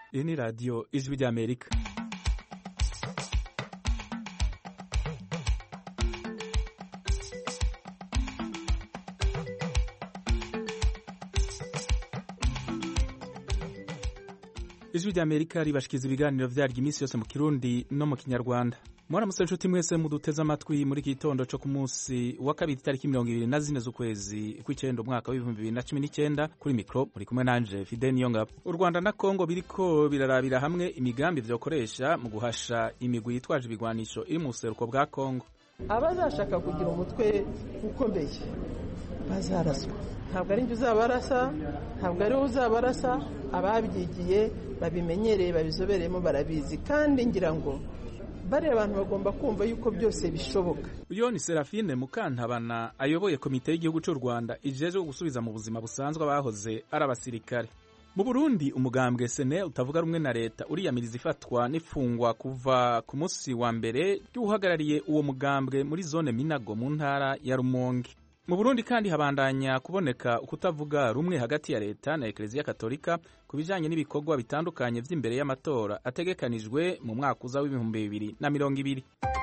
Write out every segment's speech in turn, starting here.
Iyi ni radiyo ijwi ry'Amerika ijwi ry'Amerika ribashikiriza ibiganiro vyaryo iminsi yose mu kirundi no mu kinyarwanda mwaramutse nshuti mwese muduteze amatwi muri iki gitondo co ku munsi wa kabiri itariki mirongo ibiri na zine z'ukwezi kw'icenda umwaka w'ibihumbi bibiri na cumi n'icenda kuri mikro muri kumwe nanje Fidel Niyongabo u Rwanda na Kongo biriko birarabira hamwe imigambi vyokoresha mu guhasha imigwi yitwaje ibigwanisho iri mu buseruko bwa Kongo abazashaka kugira umutwe ukomeye bazaraswa ntabwo ari njye uzabarasa ntabwo ari wowe uzabarasa ababyigiye babimenyereye babizobereyemo barabizi kandi ngira ngo bariya abantu bagomba kumva yuko byose bishoboka uyo ni Serafine Mukantabana ayoboye komite y'igihugu cy'u Rwanda ijejwe gusubiza mu buzima busanzwe abahoze ari abasirikare mu Burundi umugambwe sene utavuga rumwe na leta uriyamiriza ifatwa n'ifungwa kuva ku munsi wa mbere ry'uhagarariye uwo mugambwe muri zone Minago mu ntara ya Rumonge mu Burundi kandi habandanya kuboneka ukutavuga rumwe hagati ya leta na Eklezia Katolika ku bijanye n'ibikorwa bitandukanye vy'imbere y'amatora ategekanijwe mu mwaka uza w'ibihumbi bibiri na mirongo ibiri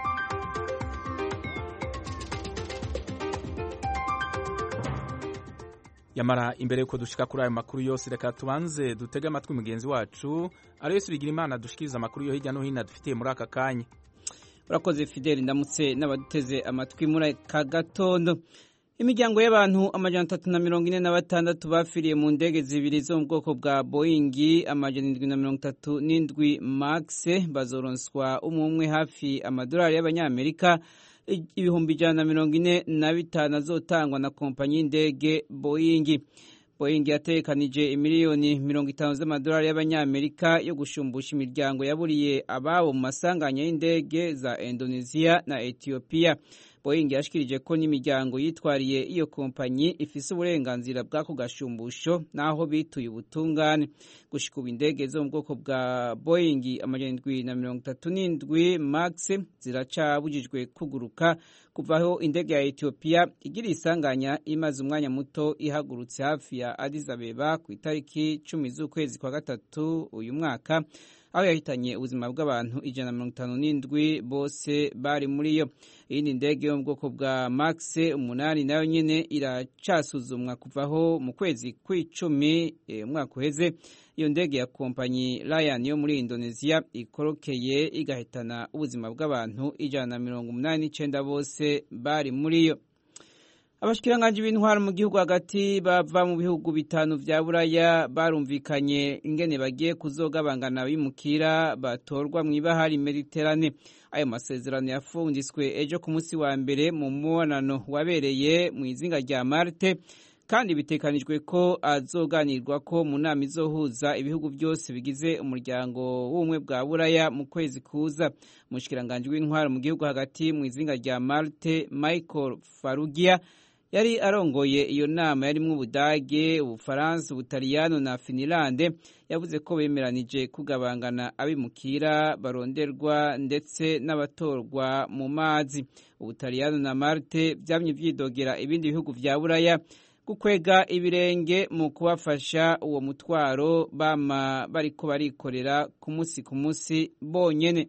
yamara imbere yuko dushika kuri ayo makuru yose reka tubanze dutege amatwi mugenzi wacu ariyo bigira imana dushikiriza amakuru yo hirya no hino dufitiye muri aka kanya urakoze fideli ndamutse n'abaduteze amatwi muri aka gatondo imiryango y'abantu amajana atatu na mirongo ine na batandatu bafiriye mu ndege zibiri zo mu bwoko bwa boyingi amajana indwi na mirongo itatu n'indwi max bazoronswa umwe umwe hafi amadolari y'abanyamerika ibihumbi ijana na mirongo ine na bitanu azotangwa na kompanyi y'indege boyingi boyingi yatekanije imiliyoni mirongo itanu z'amadolari y'abanyamerika yo gushumbusha imiryango yaburiye ababo mu masanganya y'indege za indonesia na etiyopiya boying yashikirije ko n'imiryango yitwariye iyo kompanyi ifise uburenganzira bw'ako gashumbusho n'aho bituye ubutungane gushika ubu indege zo mu bwoko bwa boying amajana indwi na mirongo itatu n'indwi max ziracabujijwe kuguruka kuva aho indege ya etiyopiya igira isanganya imaze umwanya muto ihagurutse hafi ya Addis Abeba ku itariki cumi z'ukwezi kwa gatatu uyu mwaka aho yahitanye ubuzima bw'abantu ijana na mirongo itanu n'indwi bose bari muri yo iyindi ndege yo mu bwoko bwa max umunani nayo nyine iracasuzumwa kuvaho mu kwezi kw'icumi umwaka uheze iyo ndege ya kompanyi Ryan yo muri Indonesia ikorokeye igahitana ubuzima bw'abantu ijana na mirongo umunani n'icenda bose bari muri yo abashikiranganji b'intwaro mu gihugu hagati bava mu bihugu bitanu vya buraya barumvikanye ingene bagiye kuzogabangana bimukira batorwa mw'ibahari mediterane ayo masezerano yafunditswe ejo ku munsi wa mbere mu mubonano wabereye mu izinga rya marte kandi bitekanijwe ko azoganirwa ko mu nama izohuza ibihugu byose bigize umuryango w'ubumwe bwa buraya mu kwezi kuza umushikiranganji w'intwaro mu gihugu hagati mu izinga rya marte michael farugia yari arongoye iyo nama yarimwo ubudage ubufaransa ubutaliyano na finilande yavuze ko bemeranije kugabangana abimukira baronderwa ndetse n'abatorwa mu mazi ubutaliyano na marte vyamye vyidogera ibindi bihugu vya buraya gukwega ibirenge mu kubafasha uwo mutwaro bama bariko barikorera ku munsi ku munsi bonyene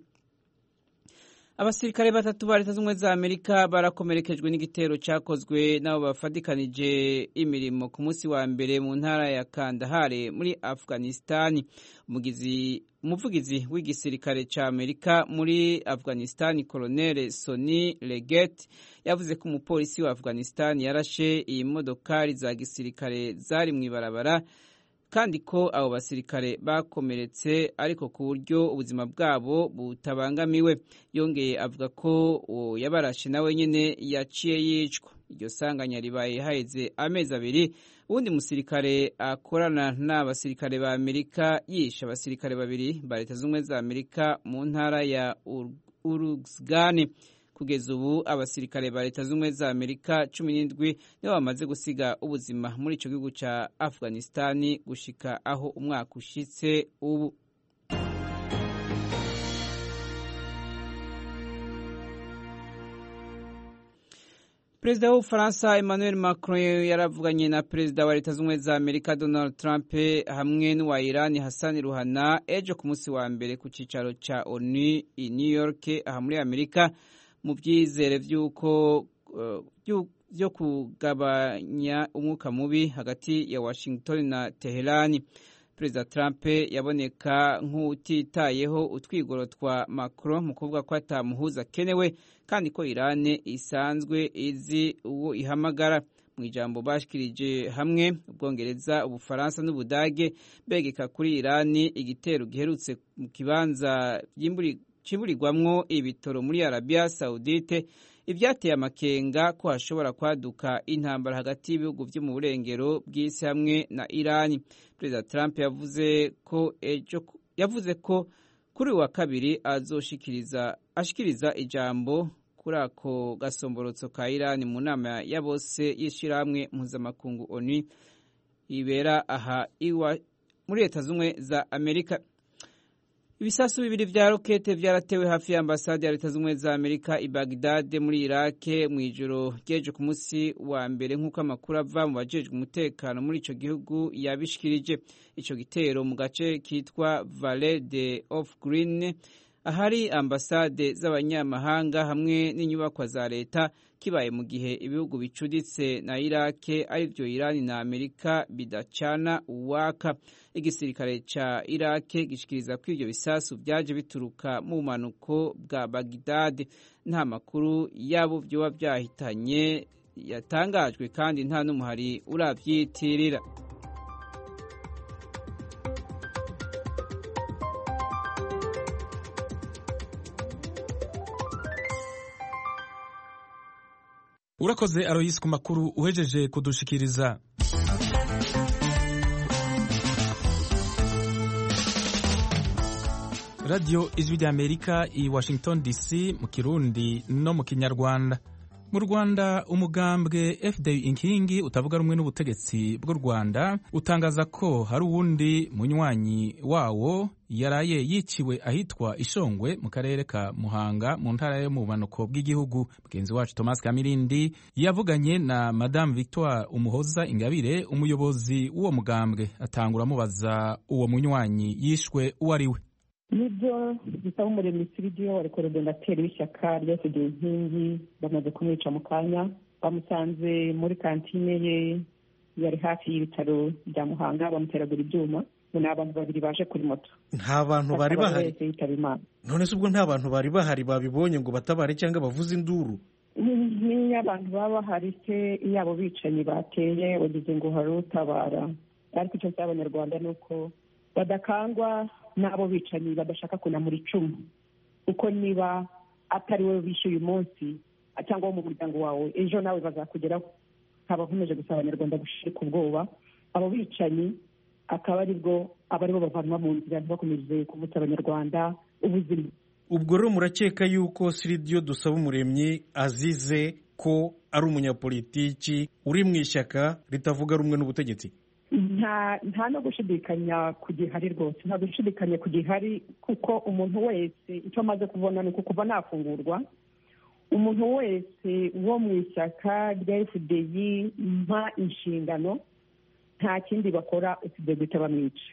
abasirikare batatu ba leta z'ubumwe za amerika barakomerekejwe n'igitero cyakozwe n'abo bafatikanije imirimo ku munsi wa mbere mu ntara ya kandahare muri afghanistani umuvugizi w'igisirikare cya amerika muri afghanistani koloneli soni leget yavuze ko umupolisi wa afghanistani yarashe iyi modokari za gisirikare zari mu ibarabara kandi ko abo basirikare bakomeretse ariko ku buryo ubuzima bwabo butabangamiwe yongeye avuga ko uwo yabarashe nawe nyine yaciye yicwa iryo sanganya ribaye haheze amezi abiri uwundi musirikare akorana n'abasirikare ba amerika yishe abasirikare babiri ba leta z'ubumwe za amerika mu ntara ya urugzgane kugeza ubu abasirikare ba leta z'ubumwe za amerika cumi n'indwi nibo bamaze gusiga ubuzima muri icyo gihugu cya afghanistani gushika aho umwaka ushitse ubu perezida w'ubufaransa emmanuel macron yaravuganye na perezida wa leta z'ubumwe za amerika donald trump hamwe n'uwa irani hassan ruhana ejo ku munsi wa mbere ku cyicaro cya onu i new york aha muri amerika mu byizere by'uko byo kugabanya umwuka mubi hagati ya washington na teherani perezida trump yaboneka nk'utitayeho utwigoro twa macron mu kuvuga ko atamuhuza akenewe kandi ko irani isanzwe izi uwo ihamagara mu ijambo bashikirije hamwe ubwongereza ubufaransa n'ubudage begeka kuri irani igitero giherutse mu kibanza cimburirwamwo ibitoro muri arabiya sawudite ibyateye amakenga ko hashobora kwaduka intambara hagati y'ibihugu byo mu burengero bw'isi hamwe na irani perezida trump yavuze ko ejo yavuze ko kuri uyu wa kabiri azoshikiriza ashikiriza ijambo kuri ako gasomborotso ka irani mu nama ya bose y'ishyirahamwe mpuzamakungu onu ibera aha iwa muri leta z'ubumwe za amerika ibisasu bibiri vya rokete vyaratewe hafi ya ambasade ya leta z'ubumwe za amerika i bagdade muri irake mu ijoro ry'ejo ku munsi wa mbere nk'uko amakuru ava mu bajejwe umutekano muri ico gihugu yabishikirije ico gitero mu gace kitwa vale de of green ahari ambasade z'abanyamahanga hamwe n'inyubakwa za leta kibaye mu gihe ibihugu bicuditse na irake arivyo irani na amerika bidacana uwaka igisirikare ca irake gishikiriza ko ivyo bisasu vyaje bituruka mu bumanuko bwa bagdad nta makuru yabo vyoba vyahitanye yatangajwe kandi nta n'umuhari uravyitirira urakoze aroyisi ku makuru uhejeje kudushikiriza radiyo ijwi rya amerika i washington dc mu kirundi no mu kinyarwanda mu rwanda umugambwe fda inkingi utavuga rumwe n'ubutegetsi bw'u rwanda utangaza ko hari uwundi munywanyi wawo yaraye yiciwe ahitwa ishongwe mu karere ka muhanga mu ntara yo mu bumanuko bw'igihugu mugenzi wacu thomas kamirindi yavuganye na madamu victoire umuhoza ingabire umuyobozi w'uwo mugambwe atangura amubaza uwo munywanyi yishwe uwo ari we nibyo bisaba umuremyi siridiyo wari korodonateri w'ishyaka rya fda inkingi bamaze kumwica mu kanya bamusanze muri kantine ye yari hafi y'ibitaro bya muhanga bamuteragura ibyuma ni abantu babiri baje kuri moto nta bantu bari bahari yitaba imana none se ubwo nta bantu bari bahari babibonye ngo batabare cyangwa bavuze induru niyo abantu baba bahari se iyo abo bicanyi bateye wagize ngo hari utabara ariko icyo nsaba abanyarwanda ni uko badakangwa n'abo bicanyi badashaka kunamura icumu kuko niba atari wowe bishyuye uyu munsi cyangwa wo mu muryango wawe ejo nawe bazakugeraho nkaba nkomeje gusaba abanyarwanda gushirika ubwoba abo bicanyi akaba ari bwo aba aribo bavanwa mu nzira ntibakomeze kuvutsa abanyarwanda ubuzima ubwo rero murakeka yuko siridiyo dusaba umuremyi azize ko ari umunyapolitiki uri mu ishyaka ritavuga rumwe n'ubutegetsi nta nta no gushidikanya ku gihari rwose nta gushidikanya ku gihari kuko umuntu wese icyo amaze kubona ni uko kuva nafungurwa umuntu wese wo mu ishyaka rya fdi mpa inshingano nta kindi bakora usibye guhita bamwica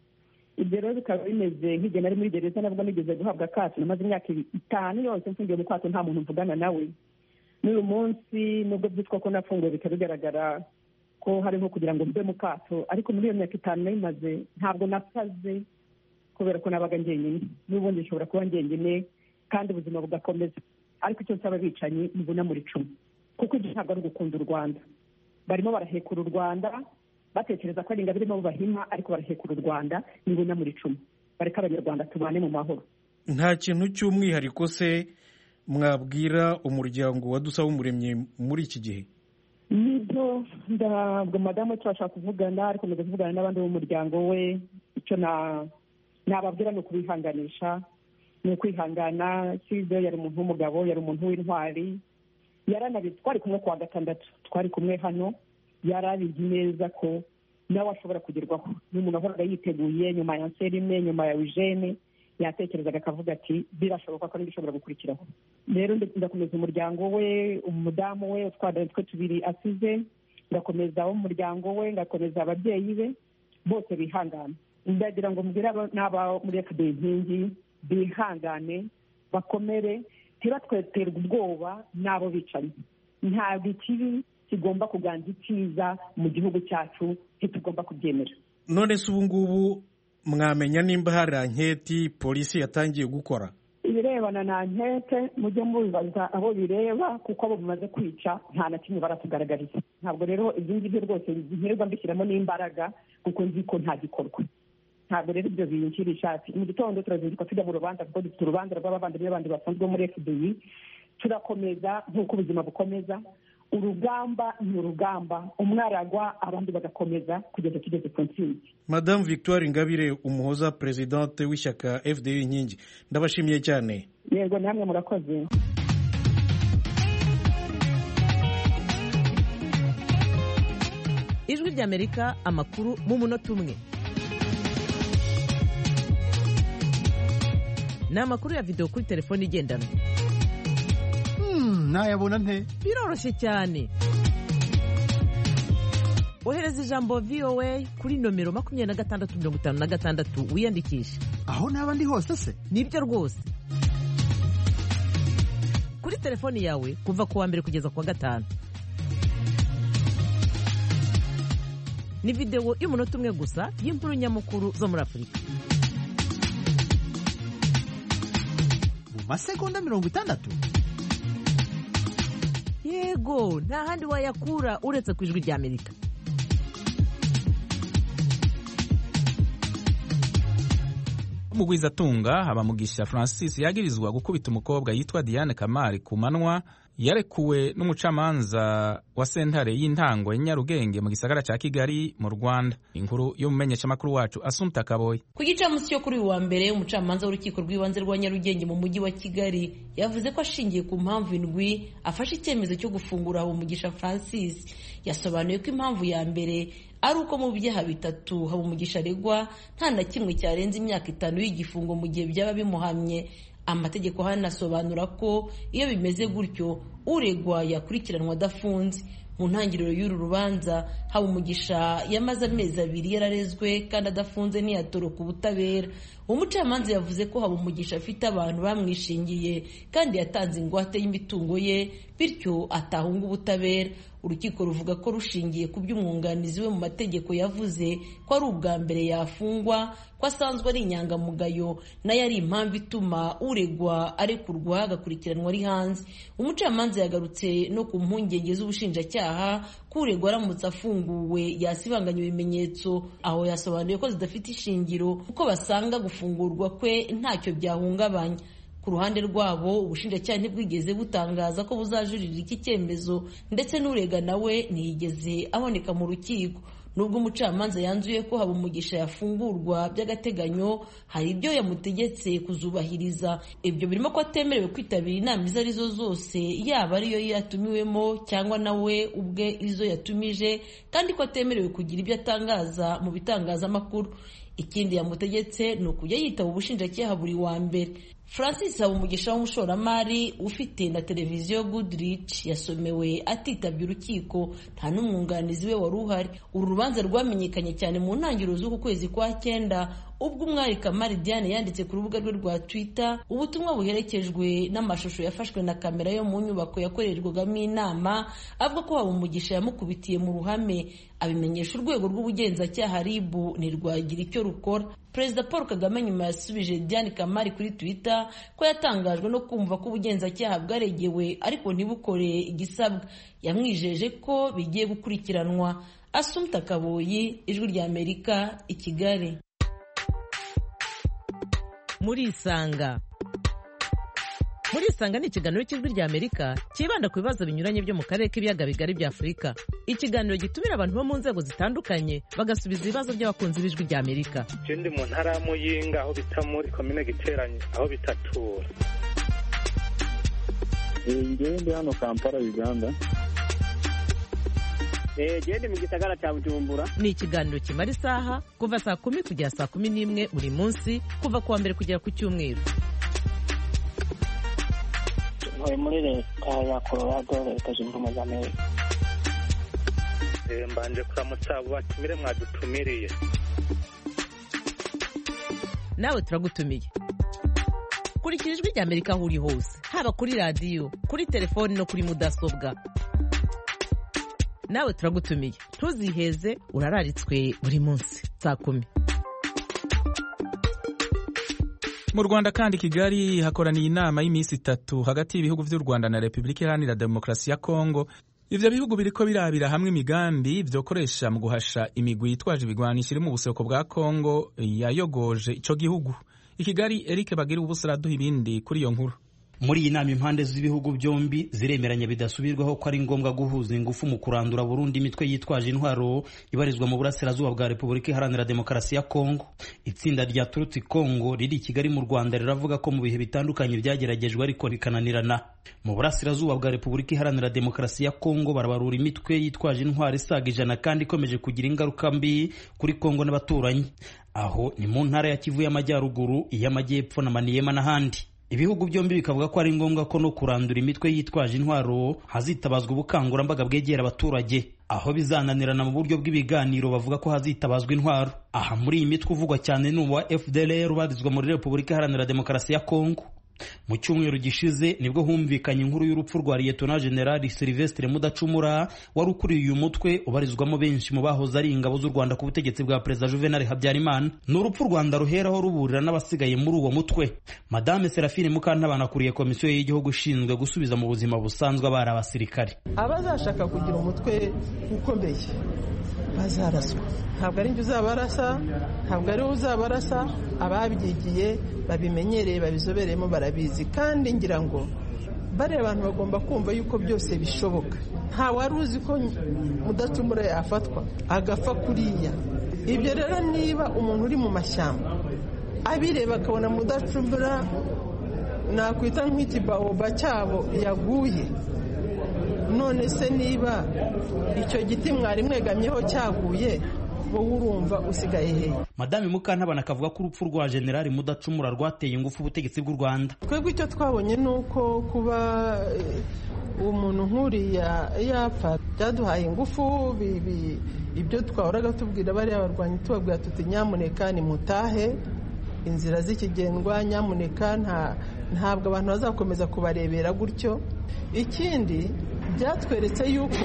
ibyo rero bikaba bimeze nk'igihe nari muri gereza nabwo nigeze guhabwa akato namaze imyaka itanu yose mfungiye mu kwato nta muntu mvugana nawe n'uyu munsi nubwo byitwa ko nafunguwe bikaba bigaragara ko hari nko kugira ngo mbe mu kato ariko muri iyo myaka itanu nayimaze ntabwo nasaze kubera ko nabaga njyenyine n'ubundi nshobora kuba njyenyine kandi ubuzima bugakomeza ariko icyo nsaba abicanyi mbona muri cumi kuko ibyo ntabwo ari ugukunda u rwanda barimo barahekura u rwanda batekereza ko ari ingabire irimo bahima ariko barahekura u rwanda nibuna muri cumi bareka abanyarwanda tubane mu mahoro nta kintu cy'umwihariko se mwabwira umuryango wa dusaba umuremyi muri iki gihe nibyo ndabwo madamu turashaka kuvugana ariko tumaze kuvugana n'abandi b'umuryango we icyo nababwira ni ukubihanganisha ni ukwihangana sibyo yari umuntu w'umugabo yari umuntu w'intwari yaranabizi twari kumwe kuwa gatandatu twari kumwe hano yari abizi neza ko nawe ashobora kugerwaho ni umuntu wahoraga yiteguye nyuma ya nserime nyuma ya eugene yatekerezaga akavuga ati birashoboka ko n'ibishobora gukurikiraho rero ndakomeza umuryango we umudamu we utwana twe tubiri asize ngakomeza abo mu muryango we ngakomeza ababyeyi be bose bihangane ndagira ngo mbwire n'aba muri fda inkingi bihangane bakomere ntibatweterwe ubwoba n'abo bicanyi ntabwo ikibi kigomba kuganza icyiza mu gihugu cyacu ntitugomba kubyemera none se ubu ngubu mwamenya nimba hari anketi polisi yatangiye gukora ibirebana na nkete mujye mubibaza abo bireba kuko abo bimaze kwica nta na kimwe baratugaragariza ntabwo rero ibyo ngibyo rwose ntirirwa mbishyiramo n'imbaraga kuko nzi ko nta gikorwa ntabwo rero ibyo binjira ishati mu gitondo turazinduka tujya mu rubanza kuko dufite urubanza rw'abavandimwe bandi basanzwe muri fdi turakomeza nk'uko ubuzima bukomeza urugamba ni urugamba umwe aragwa abandi bagakomeza kugeza tugeze ku ntsinzi madamu victoire ingabire umuhoza perezidante w'ishyaka fda inkingi ndabashimiye cyane yego namwe murakoze ijwi ry'amerika amakuru mu munota umwe ni amakuru ya videwo kuri telefone igendanwa nayabona nte biroroshye cyane ohereza ijambo voa kuri nomero makumyabiri na gatandatu mirongo itanu na gatandatu wiyandikishe aho naba ndi hose se nibyo rwose kuri telefoni yawe kuva ku wa mbere kugeza ku wa gatanu ni videwo y'umunota umwe gusa y'inkuru nyamukuru zo muri afurika mu masegonda mirongo itandatu yego nta handi wayakura uretse ku ijwi ry'amerika umugwizatunga habamugisha francis yagirizwa gukubita umukobwa yitwa diane kamari ku manwa yarekuwe n'umucamanza wa sentare y'intango ya nyarugenge mu gisagara cya kigali mu rwanda inkuru y'umumenyeshamakuru wacu asumta kaboye ku gicamunsi cyo kuri uyu wa mbere umucamanza w'urukiko rw'ibanze rwa nyarugenge mu mujyi wa kigali yavuze ko ashingiye ku mpamvu indwi afashe icyemezo cyo gufungura habumugisha francis yasobanuye ko impamvu ya mbere ari uko mu byaha bitatu habumugisha aregwa nta na kimwe cyarenze imyaka itanu y'igifungo mu gihe byaba bimuhamye amategeko hano asobanura ko iyo bimeze gutyo uregwa yakurikiranwa adafunze mu ntangiriro y'uru rubanza habumugisha yamaze amezi abiri yararezwe kandi adafunze ntiyatoroka ubutabera umucamanza yavuze ko habumugisha afite abantu bamwishingiye kandi yatanze ingwate y'imitungo ye bityo atahunga ubutabera urukiko ruvuga ko rushingiye ku by'umwunganizi we mu mategeko yavuze ko ari ubwa mbere yafungwa ko asanzwe ari inyangamugayo nayo ari impamvu ituma uregwa arekurwa agakurikiranwa ari hanze umucamanza yagarutse no ku mpungenge z'ubushinjacyaha ko uregwa aramutse afunguwe yasibanganya ibimenyetso aho yasobanuye ko zidafite ishingiro kuko basanga gufungurwa kwe ntacyo byahungabanya ku ruhande rwabo ubushinjacyaha ntibwigeze butangaza ko buzajurira iki cyemezo ndetse n'urega nawe ntiyigeze aboneka mu rukiko nubwo umucamanza yanzuye ko habumugisha yafungurwa by'agateganyo hari ibyo yamutegetse kuzubahiriza ibyo birimo ko atemerewe kwitabira inama izo arizo zose yaba ariyo yatumiwemo cyangwa nawe ubwe izo yatumije kandi ko atemerewe kugira ibyo atangaza mu bitangazamakuru ikindi yamutegetse ni ukujya yitaba ubushinjacyaha buri wa mbere francis habumugisha w'umushoramari ufite na televiziyo goodrich yasomewe atitabye urukiko nta n'umwunganizi we wari uhari uru rubanza rwamenyekanye cyane mu ntangiriro z'uku kwezi kwa cyenda ubwo umwari kamari diane yanditse ku rubuga rwe rwa twitter ubutumwa buherekejwe n'amashusho yafashwe na kamera yo mu nyubako yakorerwagamo inama avuga ko habumugisha yamukubitiye mu ruhame abimenyesha urwego rw'ubugenzacyaha ribu ntirwagira icyo rukora perezida paul kagame nyuma yasubije diane kamari kuri twitter ko yatangajwe no kumva ko ubugenzacyaha bwaregewe ariko ntibukore igisabwa yamwijeje ko bigiye gukurikiranwa asumta kaboyi ijwi ry'amerika i kigali muri isanga muri isanga ni ikiganiro cy'ijwi ry'amerika cyibanda ku bibazo binyuranye byo mu karere k'ibiyaga bigari bya afurika ikiganiro gitumira abantu bo mu nzego zitandukanye bagasubiza ibibazo by'abakunzi b'ijwi ry'amerika je ndi mu ntara ya muyinga aho bita muri komine giteranye aho bitatura ngewe ndi hano kampala uganda gende mu gisagara cya bujumbura ni ikiganiro kimara isaha kuva saa kumi kugera saa kumi n'imwe buri munsi kuva ku wa mbere kugera ku cyumweru ntuye muri leta ya colorado leta zunze ubumwe za amerika mbanje kuramutsa abo batumire mwadutumiriye nawe turagutumiye kurikira ijwi rya amerika aho uri hose haba kuri radiyo kuri telefoni no kuri mudasobwa nawe turagutumiye ntuziheze urararitswe buri munsi saa kumi mu rwanda kandi kigali hakoraniye inama y'iminsi itatu hagati y'ibihugu by'u rwanda na repubulika iharanira demokarasi ya kongo ivyo bihugu biriko birabira hamwe imigambi vyokoresha mu guhasha imigwi yitwaje ibigwanisho iri mu buseruko bwa kongo yayogoje ico gihugu i kigali eric bagira ubusa araduha ibindi kuri iyo nkuru muri iyi nama impande z'ibihugu byombi ziremeranya bidasubirwaho ko ari ngombwa guhuza ingufu mu kurandura burundu imitwe yitwaje intwaro ibarizwa mu burasirazuba bwa repubulika iharanira demokarasi ya kongo itsinda rya turutsi kongo riri i kigali mu rwanda riravuga ko mu bihe bitandukanye byageragejwe ariko rikananirana mu burasirazuba bwa repubulika iharanira demokarasi ya kongo barabarura imitwe yitwaje intwaro isaga ijana kandi ikomeje kugira ingaruka mbi kuri kongo n'abaturanyi aho ni mu ntara ya kivu y'amajyaruguru iy'amajyepfo na maniyema n'ahandi ibihugu byombi bikavuga ko ari ngombwa ko no kurandura imitwe yitwaje intwaro hazitabazwa ubukangurambaga bwegera abaturage aho bizananirana mu buryo bw'ibiganiro bavuga ko hazitabazwa intwaro aha muri iyi mitwe uvugwa cyane ni uwa fdlr ubarizwa muri repubulika iharanira demokarasi ya kongo mu cyumweru gishize nibwo humvikanye inkuru y'urupfu rwa liyetona generali silvestre mudacumura wari ukuriye uyu mutwe ubarizwamo benshi mu bahoze ari ingabo z'u rwanda ku butegetsi bwa perezida juvenal habyarimana ni urupfu u rwanda ruheraho ruburira n'abasigaye muri uwo mutwe madame serafine mukantabana akuriye komisiyo y'igihugu ishinzwe gusubiza mu buzima busanzwe abari abasirikare abazashaka kugira umutwe ukomeye bazaraswa ntabwo ari njye uzabarasa ntabwo ari we uzabarasa ababyigiye babimenyereye babizobereyemo barabizi kandi ngira ngo bariya abantu bagomba kumva yuko byose bishoboka nta wari uzi ko mudacumura yafatwa agapfa kuriya ibyo rero niba umuntu uri mu mashyamba abireba akabona mudacumura nakwita nk'ikibaoba cyabo yaguye none se niba icyo giti mwari mwegamyeho cyaguye wowe urumva usigaye hehe madame mukantabana akavuga ko urupfu rwa generali mudacumura rwateye ingufu ubutegetsi bw'u rwanda twebwe icyo twabonye ni uko kuba umuntu nk'uriya yapfa byaduhaye ingufu ibyo twahoraga tubwira bariya barwanyi tubabwira tuti nyamuneka nimutahe inzira z'ikigendwa nyamuneka ntabwo abantu bazakomeza kubarebera gutyo ikindi byatweretse yuko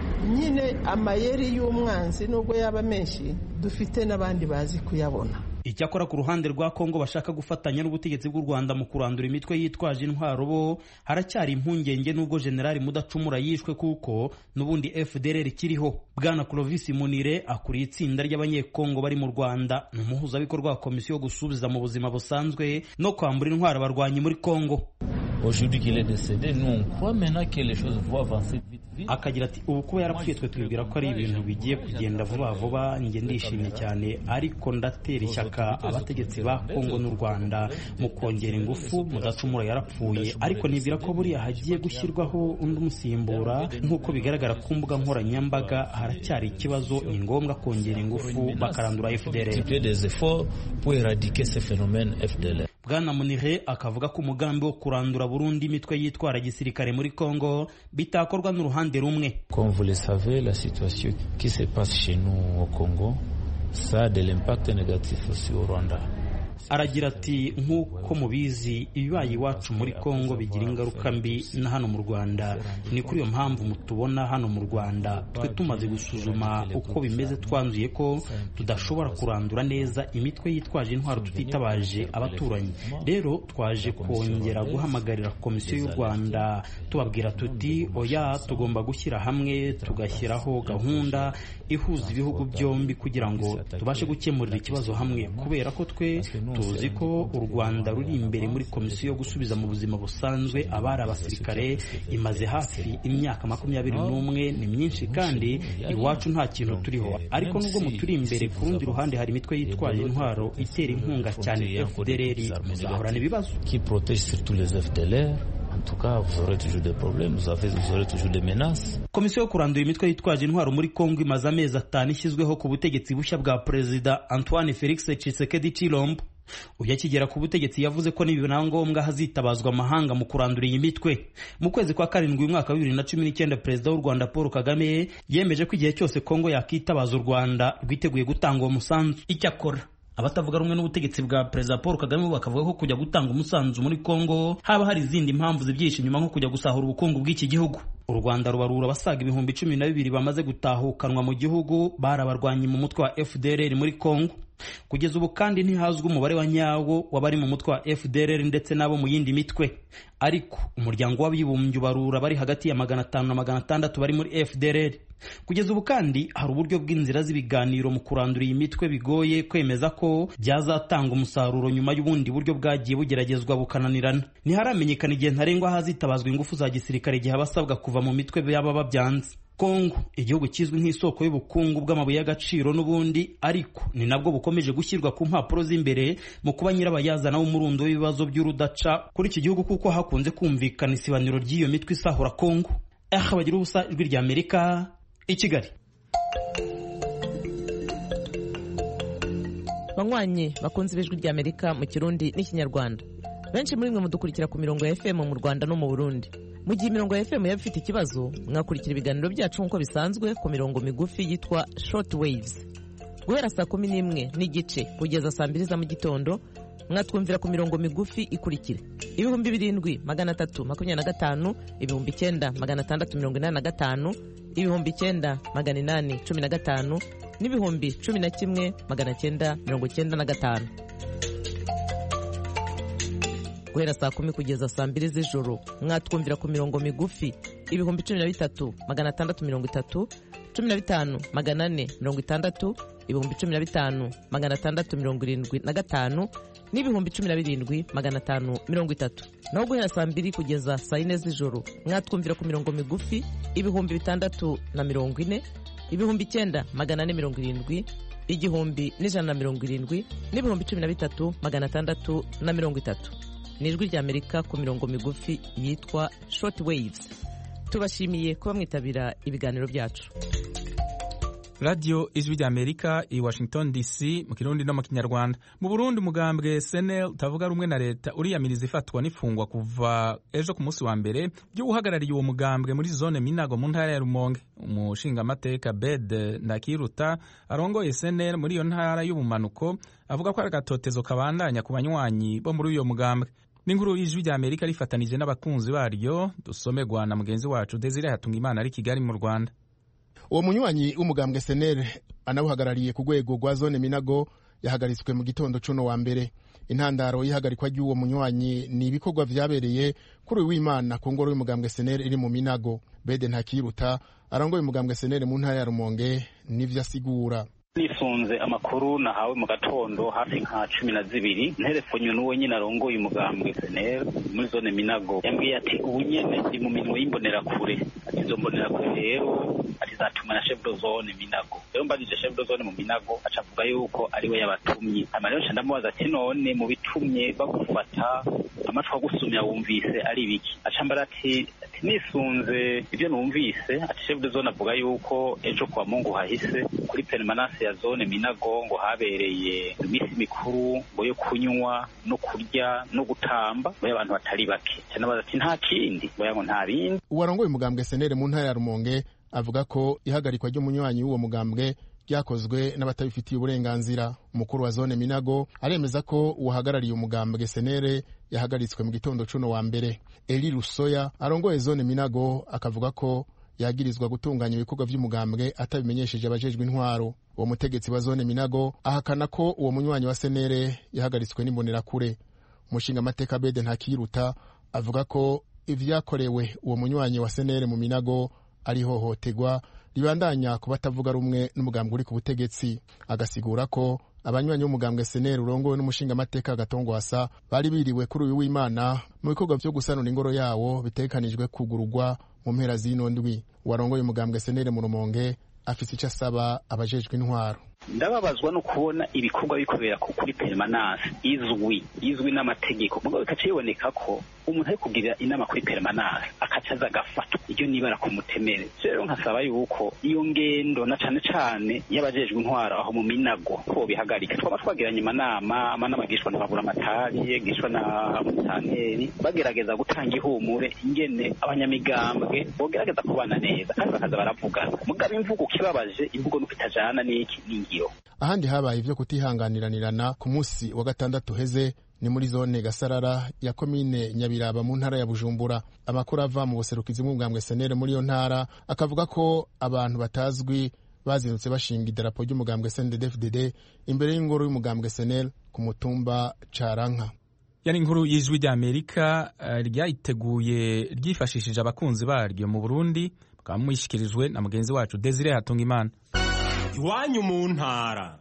nyine amayeri y'umwanzi nubwo yaba menshi dufite n'abandi bazi kuyabona icyakora ku ruhande rwa kongo bashaka gufatanya n'ubutegetsi bw'u rwanda mu kurandura imitwe yitwaje intwaro bo haracyari impungenge n'ubwo generali mudacumura yishwe kuko n'ubundi fdr kiriho bwana clovis munire akuriye itsinda ry'abanyekongo bari mu rwanda ni umuhuzabikorwa wa komisiyo yo gusubiza mu buzima busanzwe no kwambura intwaro abarwanyi muri kongo Aujourd'hui qu'il est décédé, nous on croit maintenant que les choses vont avancer vite vite. akagira ati ubu kuba yarapfuye twe twibwira ko ari ibintu bigiye kugenda vuba vuba njye ndishimye cyane ariko ndatera ishyaka abategetsi ba kongo n'u rwanda mu kongera ingufu mudacumura yarapfuye ariko nibwira ko buriya hagiye gushyirwaho undi umusimbura nk'uko bigaragara ku mbuga nkoranyambaga haracyari ikibazo ni ngombwa kongera ingufu bakarandura fdr Multiplier des efforts pour éradiquer ces phénomènes FDLR. bwana munire akavuga ko umugambi wo kurandura burundu imitwe yitwara gisirikare muri kongo bitakorwa n'uruhande rumwe Comme vous le savez, la situation qui se passe chez nous au Congo, ça a de l'impact négatif aussi au Rwanda. aragira ati nk'uko mubizi ibibaye iwacu muri kongo bigira ingaruka mbi na hano mu rwanda ni kuri iyo mpamvu mutubona hano mu rwanda twe tumaze gusuzuma uko bimeze twanzuye ko tudashobora kurandura neza imitwe yitwaje intwaro tutitabaje abaturanyi rero twaje kongera guhamagarira komisiyo y'u rwanda tubabwira tuti oya tugomba gushyira hamwe tugashyiraho gahunda ihuza ibihugu byombi kugira ngo tubashe gukemurira ikibazo hamwe kubera ko twe tuzi ko u rwanda ruri imbere muri komisiyo yo gusubiza mu buzima busanzwe abari abasirikare imaze hafi imyaka makumyabiri n'umwe ni myinshi kandi iwacu nta kintu turiho ariko nubwo muturi imbere ku rundi ruhande hari imitwe yitwaje intwaro itera inkunga cyane fdr muzahorana ibibazo Qui protège surtout les FDLR. tout cas, vous aurez toujours des problèmes, vous, avez, vous aurez toujours des menaces. komisiyo yo kurandura imitwe yitwaje intwaro muri kongo imaze amezi atanu ishyizweho ku butegetsi bushya bwa perezida antoine felix tshisekedi chilombo uyu akigera ku butegetsi yavuze ko nibibona ngombwa hazitabazwa amahanga mu kurandura iyi mitwe mu kwezi kwa karindwi umwaka wa bibiri na cumi n'icyenda perezida w'u rwanda paul kagame yemeje ko igihe cyose kongo yakitabaza u rwanda rwiteguye gutanga uwo musanzu icyakora abatavuga rumwe n'ubutegetsi bwa perezida paul kagame bo bakavuga ko kujya gutanga umusanzu muri kongo haba hari izindi mpamvu zibyihishe inyuma nko kujya gusahura ubukungu bw'iki gihugu u rwanda rubarura abasaga ibihumbi cumi na bibiri bamaze gutahukanwa mu gihugu bari abarwanyi mu mutwe wa fdrr muri kongo kugeza ubu kandi ntihazwi umubare wa nyawo w'abari mu mutwe wa fdrr ndetse n'abo mu yindi mitwe ariko umuryango w'abibumbye ubarura bari hagati ya magana atanu na magana atandatu bari muri fdrr kugeza ubu kandi hari uburyo bw'inzira z'ibiganiro mu kurandura iyi mitwe bigoye kwemeza ko byazatanga umusaruro nyuma y'ubundi buryo bwagiye bugeragezwa bukananirana ntiharamenyekana igihe ntarengwa hazitabazwa ingufu za gisirikare igihe abasabwa kuva mu mitwe yaba babyanze kongo igihugu kizwi nk'isoko y'ubukungu bw'amabuye y'agaciro n'ubundi ariko ni nabwo bukomeje gushyirwa ku mpapuro z'imbere mu kuba nyirabayazana w'umurundo w'ibibazo by'urudaca kuri iki gihugu kuko hakunze kumvikana isibaniro ry'iyo mitwe isahura kongo aha bagira ubusa ijwi rya amerika i kigali banywanyi bakunze ibijwi rya amerika mu kirundi n'ikinyarwanda benshi muri mwe mudukurikira ku mirongo ya fm mu rwanda no mu burundi mu gihe imirongo ya fm yaba ifite ikibazo mwakurikira ibiganiro byacu nk'uko bisanzwe ku mirongo migufi yitwa short waves guhera saa kumi n'imwe n'igice kugeza saa mbiri za mu gitondo mwatwumvira ku mirongo migufi ikurikira ibihumbi birindwi magana atatu makumyabiri na gatanu ibihumbi icyenda magana atandatu mirongo inani na gatanu ibihumbi icyenda magana inani cumi na gatanu n'ibihumbi cumi na kimwe magana cyenda mirongo cyenda na gatanu guhera saa kumi kugeza saa mbiri z'ijoro mwatwumvira ku mirongo migufi ibihumbi cumi na bitatu magana atandatu mirongo itatu cumi na bitanu magana ane mirongo itandatu ibihumbi cumi na bitanu magana atandatu mirongo irindwi na gatanu n'ibihumbi cumi na birindwi magana atanu mirongo itatu naho guhera saa mbiri kugeza saa yine z'ijoro mwatwumvira ku mirongo migufi ibihumbi bitandatu na mirongo ine ibihumbi icyenda magana ane mirongo irindwi igihumbi n'ijana na mirongo irindwi n'ibihumbi cumi na bitatu magana atandatu na mirongo itatu ni ijwi ry'amerika ku mirongo migufi yitwa short waves tubashimiye kuba mwitabira ibiganiro byacu radiyo ijwi ry'amerika i washington dc mu kirundi no mu kinyarwanda mu burundi umugambwe senel utavuga rumwe na leta uriyamiriza ifatwa n'ifungwa kuva ejo ku munsi wa mbere ry'uhagarariye uwo mugambwe muri zone minago mu ntara ya rumonge umushingamateka bed ndakiruta arongoye senel muri iyo ntara y'ubumanuko avuga ko ari agatotezo kabandanya ku banywanyi bo muri uyo mugambwe n'inkuru y'ijwi ry'amerika rifatanije n'abakunzi baryo dusomerwa na mugenzi wacu desire hatungimana ari kigali mu rwanda uwo munywanyi w'umugambwe senere anawuhagarariye ku rwego rwa zone minago yahagaritswe mu gitondo cuno wa mbere intandaro y'ihagarikwa ry'uwo munywanyi ni ibikorwa vyabereye kuri uyu w'imana ku ngoro y'umugambwe senere iri mu minago bede ntakiruta arongoye umugambwe senere mu ntara ya rumonge n'ivyo asigura nisunze amakuru nahawe mu gatondo hafi nka cumi na zibiri nterefonywe n'uwo nyine arongoye umugambwe seneri muri zone minago yambwiye ati ubu nyene ndi mu minwe y'imbonerakure ati izo mbonerakure rero ati zatuma na chef de zone minago rero mbajije chef de zone mu minago aca avuga yuko ari we yabatumye hanyuma rero nca ndamubaza ati none mu bitumye bagufata amatwi agusumya wumvise ari ibiki aca mbara ati nisunze ibyo numvise ati chef de zone avuga yuko ejo kwa mungu hahise kuri permanence ya zone minago ngo habereye iminsi mikuru ngo yo kunywa no kurya no gutamba ngo abantu batari bake cyanabaza ati nta kindi ngo yango nta bindi uwarongoye umugambwe senere mu ntara ya rumonge avuga ko ihagarikwa ry'umunywanyi w'uwo mugambwe ryakozwe n'abatabifitiye uburenganzira umukuru wa zone minago aremeza ko uwahagarariye umugambwe senere yahagaritswe mu gitondo cuno wa mbere eli rusoya arongoye zone minago akavuga ko yagirizwa gutunganya ibikorwa vy'umugambwe atabimenyesheje abajejwe intwaro uwo mutegetsi wa zone minago ahakana ko uwo munywanyi wa senere yahagaritswe n'imbonerakure umushingamateka bede ntakiruta avuga ko ivyakorewe uwo munywanyi wa senere mu minago ari hohotegwa ribandanya ku batavuga rumwe n'umugambwe uri ku butegetsi agasigura ko abanywanyi b'umugambwe seneri urongowe n'umushingamateka gatongwasa bari biriwe kuri uyu w'imana mu bikorwa vyo gusanura ingoro yawo bitegekanijwe kugururwa mu mpera z'ino ndwi uwarongoye umugambwe seneri mu rumonge afise ico asaba abajejwe intwaro ndababazwa no kubona ibikorwa bikorera kuri permanence izwi izwi n'amategeko mugabo bikaca biboneka ko umuntu ari kugira inama kuri permanence akaca aza agafatwa iryo nibara ku mutemere rero nkasaba yuko iyo ngendo na cane cane y'abajejwe intwaro aho mu minago ko bihagarika twaba twagiranye amanama amanama agishwa na babura amatari agishwa na musanteri bagerageza gutanga ihumure ingene abanyamigambwe bogerageza kubana neza kandi bakaza baravugana mugabo imvugo ukibabaje imvugo nuko itajana n'iki n'ingiro ahandi habaye ivyo kutihanganiranirana ku munsi wa gatandatu heze ni muri zone gasarara ya komine nyabiraba mu ntara ya bujumbura amakuru ava mu buserukizi bw'umugambwe senere muri iyo ntara akavuga ko abantu batazwi bazindutse bashinga idarapo ry'umugambwe sndfdd imbere y'ingoro y'umugambwe senel ku mutumba caranka yani inkuru y'ijwi ry'amerika uh, ryayiteguye ryifashishije abakunzi baryo mu burundi bukaba muyishyikirijwe na mugenzi wacu desire hatungimana iwanyu mu ntara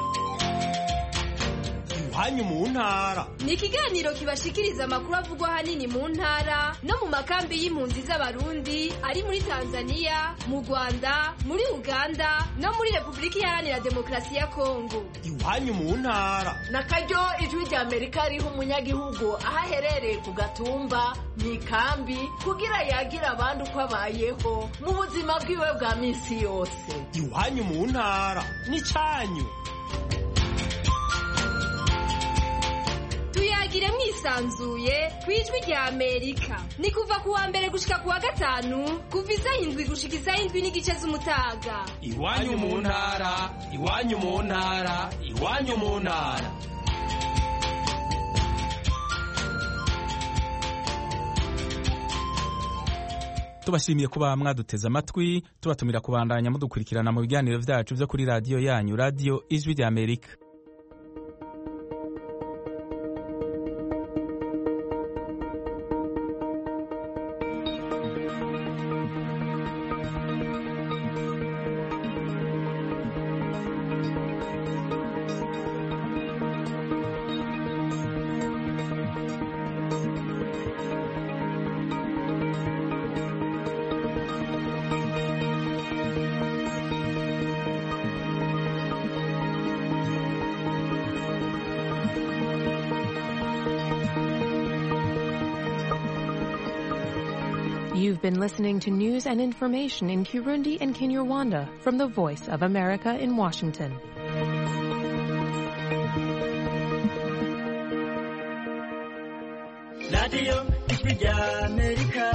iwanyu mu ntara ni ikiganiro kibashikiriza amakuru avugwa ahanini mu ntara no mu makambi y'impunzi z'abarundi ari muri tanzania mu rwanda muri uganda no muri repubulika iharanira demokarasi ya kongo iwanyu mu ntara na karyo ijwi rya amerika riha umunyagihugu aho aherereye ku gatumba mu ikambi kugira yagira abandi uko abayeho mu buzima bwiwe bwa minsi yose iwanyu mu ntara ni cyanyu tuyagire mwisanzuye ku ijwi rya amerika ni kuva ku wa mbere gushika ku wa gatanu kuva isaha indwi gushika isaha indwi n'igice z'umutaga iwanyu mu ntara iwanyu mu ntara iwanyu mu ntara tubashimiye kuba mwaduteze amatwi tubatumira kubandanya mudukurikirana mu biganiro byacu byo kuri radiyo yanyu radiyo ijwi rya amerika You've been listening to news and information in Kirundi and Kinyarwanda from the Voice of America in Washington. radiyo ijwi rya amerika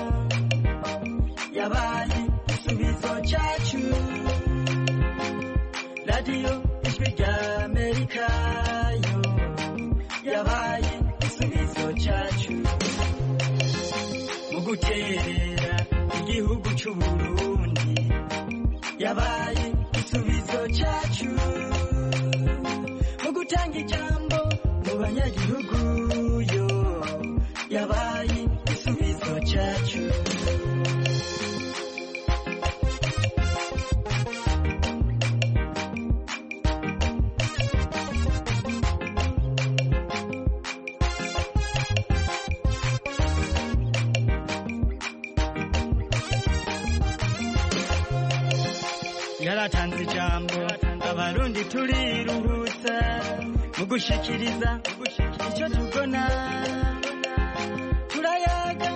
yabaye igisubizo cyacu radiyo ijwi rya amerika yo yabaye igisubizo cyacu mu guterera igihugu cy'u Burundi yabaye igisubizo cyacu mu gutanga ijambo mu banyagihugu yo yabaye igisubizo cyacu yaratanze ijambo abarundi turiruhutsa mu gushikiriza icyo tubona turayaga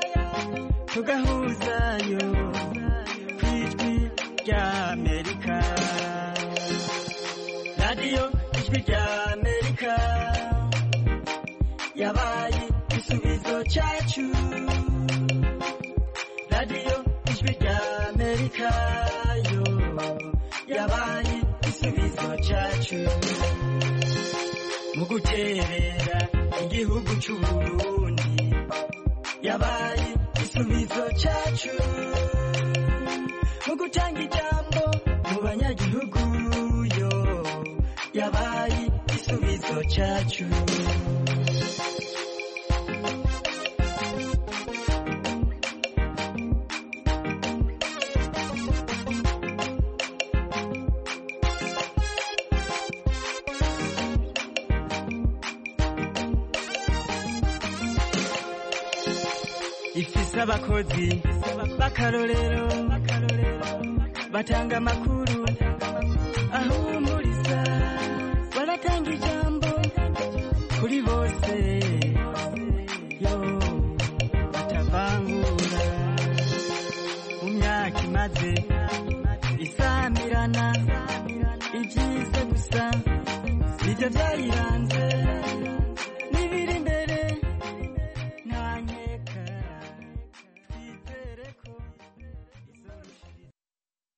tugahuzayo ku ijwi rya amerika radiyo ijwi rya amerika yabaye igisubizo cyacu radiyo ijwi rya amerika yo yabaye igisubizo cyacu mu guterera igihugu cy'u Burundi yabaye igisubizo cyacu mu gutanga ijambo mu banyagihugu yo yabaye igisubizo cyacu ifise abakozi b'akarorero batanga amakuru ahuma samirana ibyiza gusa nibyo byayiranze